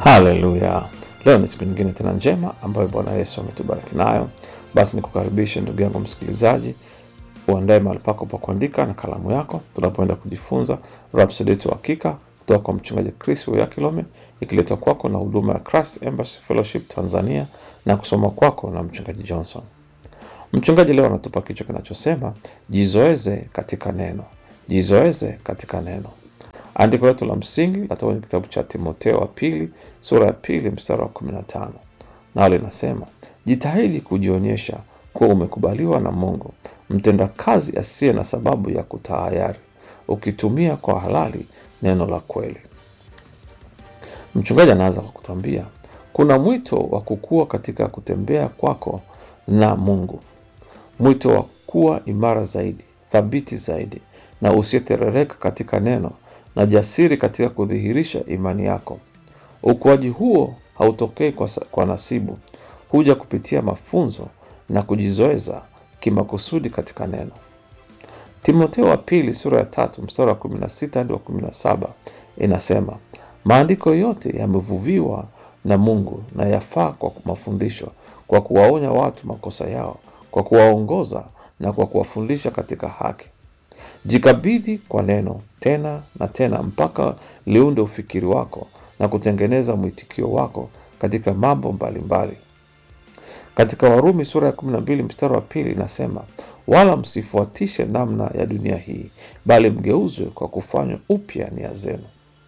Haleluya! Leo ni siku nyingine tena njema ambayo Bwana Yesu ametubariki nayo. Basi nikukaribishe ndugu yangu msikilizaji, uandae mahali pako pa kuandika na kalamu yako, tunapoenda kujifunza Rhapsody yetu hakika kutoka kwa mchungaji Chris Kilome, ikiletwa kwako na huduma ya Christ Embassy Fellowship Tanzania na kusoma kwako na mchungaji Johnson. Mchungaji leo anatupa kichwa kinachosema jizoeze katika neno, jizoeze katika neno. Andiko letu la msingi latoka kwenye kitabu cha Timotheo wa pili sura ya pili mstari wa kumi na tano nao linasema jitahidi kujionyesha kuwa umekubaliwa na Mungu, mtendakazi asiye na sababu ya kutahayari, ukitumia kwa halali neno la kweli. Mchungaji anaanza kwa kutuambia kuna mwito wa kukua katika kutembea kwako na Mungu, mwito wa kuwa imara zaidi, thabiti zaidi na usiyeterereka katika neno na jasiri katika kudhihirisha imani yako. Ukuaji huo hautokei kwa, sa- kwa nasibu, huja kupitia mafunzo na kujizoeza kimakusudi katika neno. Timotheo wa pili sura ya tatu mstari wa kumi na sita hadi wa kumi na saba inasema maandiko yote yamevuviwa na Mungu na yafaa kwa mafundisho, kwa kuwaonya watu makosa yao, kwa kuwaongoza na kwa kuwafundisha katika haki. Jikabidhi kwa neno tena na tena mpaka liunde ufikiri wako na kutengeneza mwitikio wako katika mambo mbalimbali. Katika Warumi sura ya 12 mstari wa pili inasema, wala msifuatishe namna ya dunia hii, bali mgeuzwe kwa kufanywa upya nia zenu.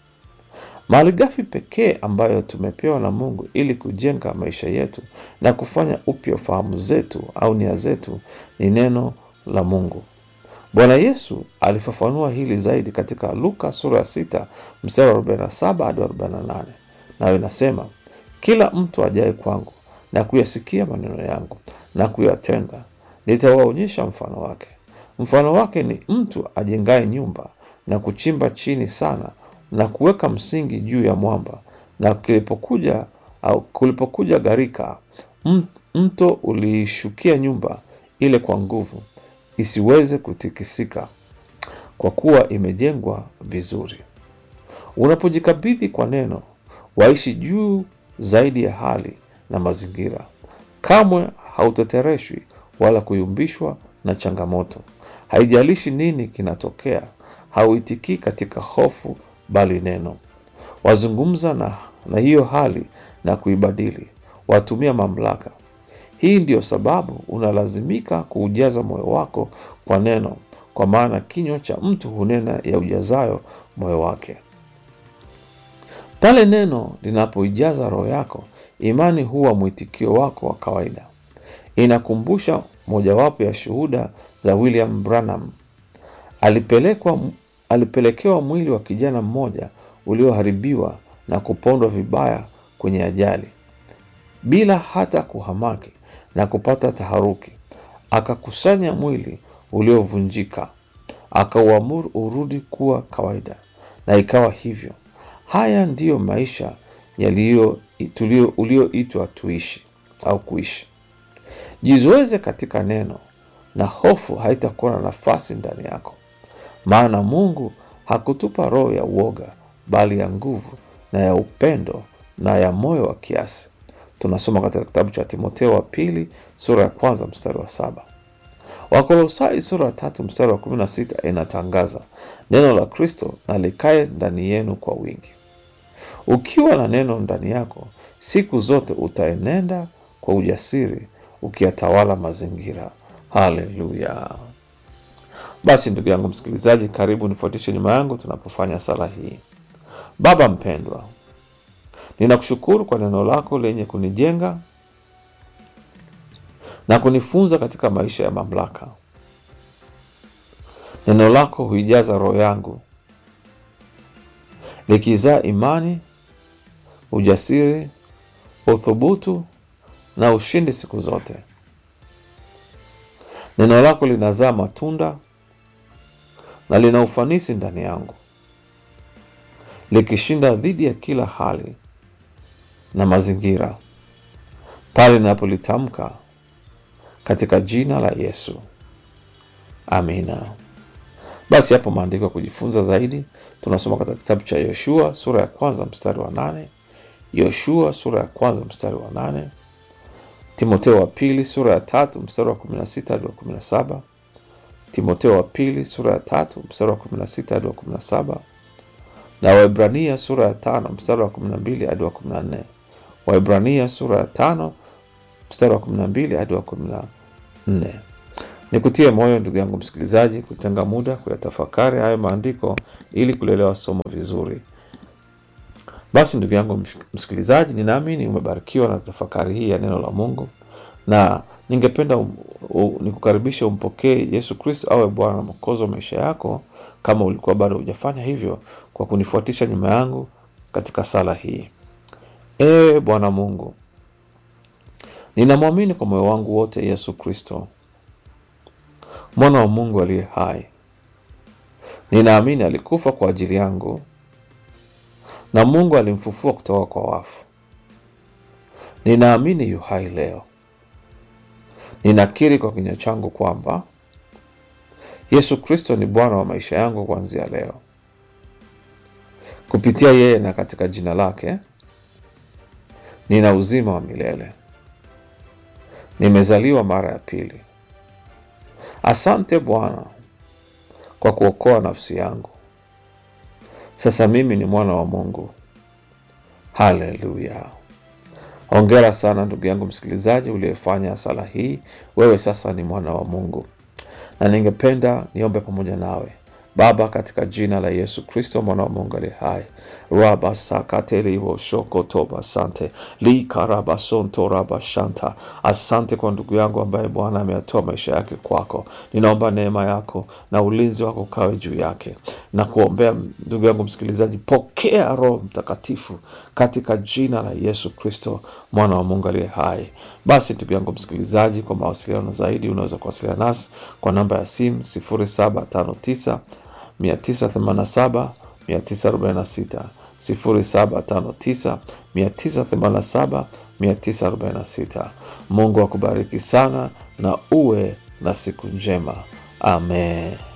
Malighafi pekee ambayo tumepewa na Mungu ili kujenga maisha yetu na kufanya upya fahamu zetu au nia zetu ni neno la Mungu. Bwana Yesu alifafanua hili zaidi katika Luka sura ya sita mstari wa 47 hadi 48, nayo inasema kila mtu ajaye kwangu na kuyasikia maneno yangu na kuyatenda, nitawaonyesha mfano wake. Mfano wake ni mtu ajengaye nyumba na kuchimba chini sana na kuweka msingi juu ya mwamba, na kilipokuja au kulipokuja gharika, m- mto uliishukia nyumba ile kwa nguvu, isiweze kutikisika, kwa kuwa imejengwa vizuri. Unapojikabidhi kwa neno, waishi juu zaidi ya hali na mazingira. Kamwe hautetereshwi wala kuyumbishwa na changamoto. Haijalishi nini kinatokea, hauitikii katika hofu, bali neno. Wazungumza na, na hiyo hali na kuibadili, watumia mamlaka. Hii ndiyo sababu unalazimika kuujaza moyo wako kwa neno, kwa maana kinywa cha mtu hunena ya ujazayo moyo wake. Pale neno linapoijaza roho yako, imani huwa mwitikio wako wa kawaida. Inakumbusha mojawapo ya shuhuda za William Branham. Alipelekwa, alipelekewa mwili wa kijana mmoja ulioharibiwa na kupondwa vibaya kwenye ajali. Bila hata kuhamaki na kupata taharuki, akakusanya mwili uliovunjika, akauamuru urudi kuwa kawaida, na ikawa hivyo. Haya ndiyo maisha yaliyo tulio- ulioitwa tuishi au kuishi. Jizoeze katika neno na hofu haitakuwa na nafasi ndani yako, maana Mungu hakutupa roho ya uoga, bali ya nguvu na ya upendo na ya moyo wa kiasi. Tunasoma katika kitabu cha Timotheo wa pili sura ya kwanza mstari wa saba. Wakolosai sura ya tatu mstari wa kumi na sita inatangaza neno la Kristo na likae ndani yenu kwa wingi. Ukiwa na neno ndani yako, siku zote utaenenda kwa ujasiri ukiyatawala mazingira. Haleluya! Basi ndugu yangu msikilizaji, karibu nifuatishe nyuma yangu tunapofanya sala hii. Baba mpendwa, ninakushukuru kwa neno lako lenye kunijenga na kunifunza katika maisha ya mamlaka. Neno lako huijaza roho yangu likizaa imani, ujasiri, uthubutu na ushindi siku zote. Neno lako linazaa matunda na lina ufanisi ndani yangu, likishinda dhidi ya kila hali na mazingira pale ninapolitamka katika jina la Yesu, amina. Basi hapo maandiko ya kujifunza zaidi tunasoma katika kitabu cha Yoshua sura ya kwanza mstari wa nane Yoshua sura ya kwanza mstari wa nane Timoteo wa pili sura ya tatu mstari wa 16 hadi wa 17 Timoteo wa pili sura ya tatu mstari wa 16 hadi wa 17 na Waebrania sura ya tano mstari wa 12 hadi wa 14. Waebrania sura ya tano mstari wa 12 hadi wa 14. Nikutie moyo ndugu yangu msikilizaji, kutenga muda kuyatafakari hayo maandiko ili kulelewa somo vizuri. Basi ndugu yangu msikilizaji, ninaamini umebarikiwa na tafakari hii ya neno la Mungu, na ningependa um, um, nikukaribisha umpokee Yesu Kristo awe Bwana na Mwokozi wa maisha yako, kama ulikuwa bado hujafanya hivyo, kwa kunifuatisha nyuma yangu katika sala hii. Ee Bwana Mungu, ninamwamini kwa moyo wangu wote Yesu Kristo mwana wa Mungu aliye hai. Ninaamini alikufa kwa ajili yangu na Mungu alimfufua kutoka kwa wafu. Ninaamini yu hai leo. Ninakiri kwa kinywa changu kwamba Yesu Kristo ni Bwana wa maisha yangu kuanzia leo. Kupitia yeye na katika jina lake nina uzima wa milele. Nimezaliwa mara ya pili. Asante Bwana kwa kuokoa nafsi yangu. Sasa mimi ni mwana wa Mungu. Haleluya! Hongera sana ndugu yangu msikilizaji uliyefanya sala hii. Wewe sasa ni mwana wa Mungu, na ningependa niombe pamoja nawe. Baba, katika jina la Yesu Kristo mwana wa Mungu aliye hai, rabasakateliwoshokotoba sante likarabasonto rabashanta. Asante kwa ndugu yangu ambaye Bwana ameyatoa maisha yake kwako. Ninaomba neema yako na ulinzi wako ukawe juu yake na kuombea ndugu yangu msikilizaji, pokea Roho Mtakatifu katika jina la Yesu Kristo mwana wa Mungu aliye hai. Basi ndugu yangu msikilizaji, kwa mawasiliano zaidi unaweza kuwasiliana nasi kwa namba ya simu 0759 987 946 0759 987 946. Mungu akubariki sana na uwe na siku njema. Amen.